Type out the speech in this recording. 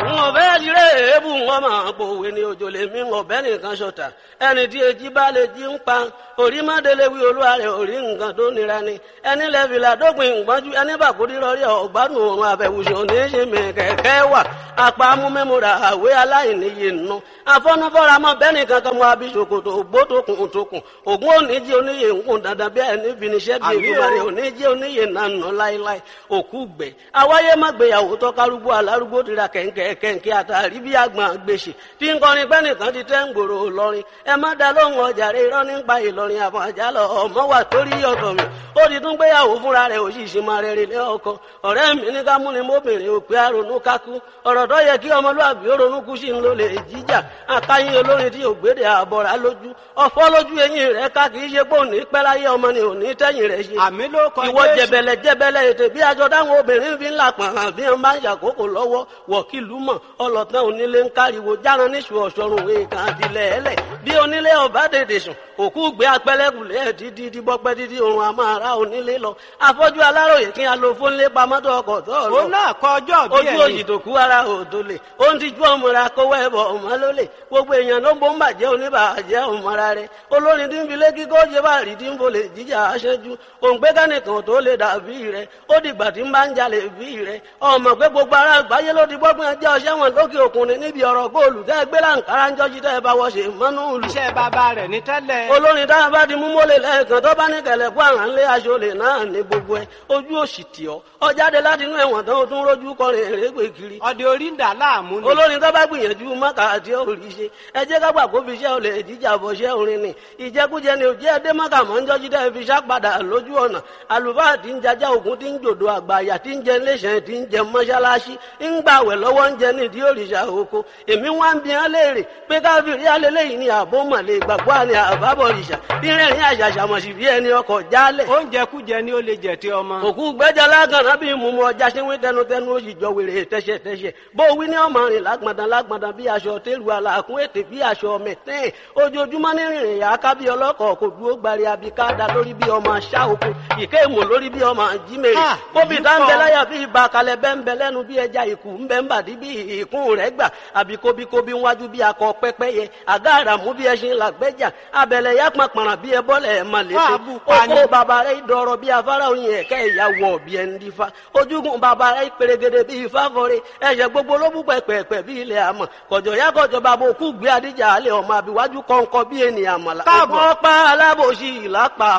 wọn bẹ́ẹ̀ lire èébù wọn máa pòwe ní òjò lèmi wọn bẹ́ẹ̀ nìkan ṣọ̀tà ẹni tí èjì bá lè jí ń pa orí mọ́délé wí olúwa rẹ̀ orí nǹkan tó nira ni ẹni lẹ́fìlà dópin ìgbọ́njú ẹni bàkúrí rọrí ọ̀gbádùn òrùn àbẹ̀wùsọ̀ ní í ṣe mi kẹ̀kẹ́ wà apá amúmẹ́múra àwé aláìníye nù afọ́nufọ́ra mọ́ bẹ́ẹ̀ nìkan kan mọ́ abisokoto ògbó tókùn tókùn ògún òníjì oníyè ńkùn dandan bí ẹni finiṣẹ́ bí ìgbìmọ̀rẹ́ òníjì oníyè nànà láéláé òkú gbẹ awáyé má gbéyàwó tọ́kárúgbó alárúgbó tira kẹ̀ǹkẹ̀ kẹ̀ǹkẹ̀ àtàrí bí àgbọn gbèsè tí ń kọrin pẹ́ nìkan ti tẹ́ ń gbòòrò lọ́rin ẹ má da lóhùn ọjà rẹ irọ́ nípa ìlọrin àfọ̀n àjálọ ọmọ wà torí ọ̀tọ̀ mi ó ti tún gbéyàwó fúnra rẹ̀ òṣìṣẹ́ máa rẹ̀ rẹ̀ lé ọkọ ọ̀rẹ́ mi ní ká múni mọ́bìnrin òpè àrònú kákú ọ̀rọ̀ tó yẹ kí ọmọlúwàbí ó ronú kú sí ń lò lè jíjà akáyín olórin tí ògbédè àbọ̀rà lójú ọ̀fọ́ lójú eyín rẹ̀ ká kì í ṣe pé òní pẹ́ láyé ọmọ ni òní tẹ́yìn rẹ̀ ṣe àmì ló kọ ìwọ Jésù. jẹbẹlẹ jẹbẹlẹ ètè bí aṣọ táwọn obìnrin fi ń là pàrọ̀ àbí wọn bá ń ṣàkókò lọ́wọ́ wọ̀kìlú mọ̀ ọlọ́tàn onílé ń káriwo járan níṣu ọ̀ṣọ́run èèkàn àtìlẹ̀ ẹlẹ̀ bí onílé ọba dèdè sùn òkú gbé apẹ́lẹ́kùlẹ̀ ẹ̀ títí tí bọ́pẹ́ títí òun àmọ́ ara onílé lọ afọ́jú aláròyè kí a lo fónlé pamọ́tò ọkọ̀ tó lọ òun náà kọ ọjọ́ bí ojú òyì tó kú ara òdo lè ó ń tijú ọmọra kówó ẹbọ ọmọ ló lè gbogbo èèyàn ló ń bó ń bàjẹ́ oníbàjẹ́ ọmọra rẹ olórin tí ń fi lékí kó ṣe bá rí tí ń bolè jíjà aṣẹ́jú òǹgbẹ́ kánìkan tó lè dàbí rẹ ó dìgbà tí ń bá ń jalè bí rẹ ọmọ pé gbogbo ara àgbáyé ló ti gbọ́gbọ́n ẹjẹ́ ọṣẹ́ wọn lókè òkun ní níbi ọ̀rọ̀ góòlù tẹ́ gbé láǹkárá ń jọ́jú tẹ́ ẹ bá wọ́ ṣe mọ́nú ìlú iṣẹ́ bàbá rẹ̀ ní tẹ́lẹ̀. olórin tá a bá di mú mọ́lẹ̀ lẹ́ẹ̀kan tó bá ní kẹlẹ̀ kó àrà ńlé aṣọlẹ̀ náà ní gbogbo ẹ ojú òsì tì ọ́ ọ jáde láti inú ẹ̀wọ̀n tán ó tún rójú kọrin èrègbè kiri ọdẹ orí ń dà láàmú ni. olórin tó bá gbìyànjú mọ́kà àti òrì ṣe ẹ jẹ́ ká gbà kó fi iṣẹ́ olè jíjà bọ̀ ṣẹ́ orin ni ìjẹkújẹ ni òjẹ́ ẹdẹ mọ́kà mọ́ ń jọ́jú dẹ́ fi ṣá padà lójú ọ̀nà àlùfáà tí ń jajá ògún tí ń jòdò àgbàyà tí ń jẹ iléeṣẹ́ tí ń jẹ mọ́ṣáláṣí ń gbàwẹ̀ lọ́wọ́ ń jẹ nídìí òrìṣà oko èmi wá ń bi hàn léèrè pé káfíìrì alẹ́lẹ́yìn ni àbó mọ̀lẹ́ ìgbàgbọ́ àni àbábọ̀ òrìṣà bí rẹ̀rìn àṣàṣàmọ̀sí bí ẹni ọkọ̀ jálẹ̀ oúnjẹ kújẹ ni ó lè jẹ tí ọmọ. òkú gbẹ́jà lágànná bí mumu ọjà ṣe wí tẹnutẹnu ó sì jọ wèrè tẹ́ṣẹ̀tẹ́ṣẹ̀ bó wí ní ọmọ rìn lágbọ̀ndàn lágbọ̀ndàn bí aṣọ tẹ́lu àlàkùn ètè bí aṣọ mẹ̀tẹ́ẹ̀ ojoojúmọ́ ní rìnrìn yà á ká bí ọlọ́kọ̀ kò dúró gbari abika da lórí bí ọmọ aṣá oko ìké èmò lórí bí ọmọ jímèrè Ah, bóbi èyí tá ń bẹ kọ́. láyà bí ibà kalẹ̀ bẹ́ ń bẹ lẹ́nu bí ẹja ìkù ń bẹ ń bàdí bí ìkún rẹ̀ gbà àbí kóbíkóbí wájú bí akọ pẹ́pẹ́yẹ àgá àràmú bí ẹṣin làgbẹ́jà abẹ̀lẹ̀ yá pàpàrà bí ẹbọ́lẹ̀ ẹ̀ mà lè Wá bù pa ni. oko bàbá rẹ̀ dọ̀rọ̀ bí afárá oyin ẹ̀kẹ́ ìyàwó ọ̀bí ẹ̀ ń dífá ojúgun bàbá rẹ̀ pèrègèdè bí ifá fọre ẹ̀ṣẹ̀ gbogbo ló bú pẹ̀pẹ̀pẹ̀ bí ilẹ̀ àmọ̀ kọ̀jọ̀ yá kọ̀jọ̀ bàbá òkú gbé adíjà alẹ́ ọmọ àbíwájú kọ̀ǹkọ̀ bí ènìyàn àmàlà Káàbọ̀. ọ̀pọ̀ pa alábòsí ìlápá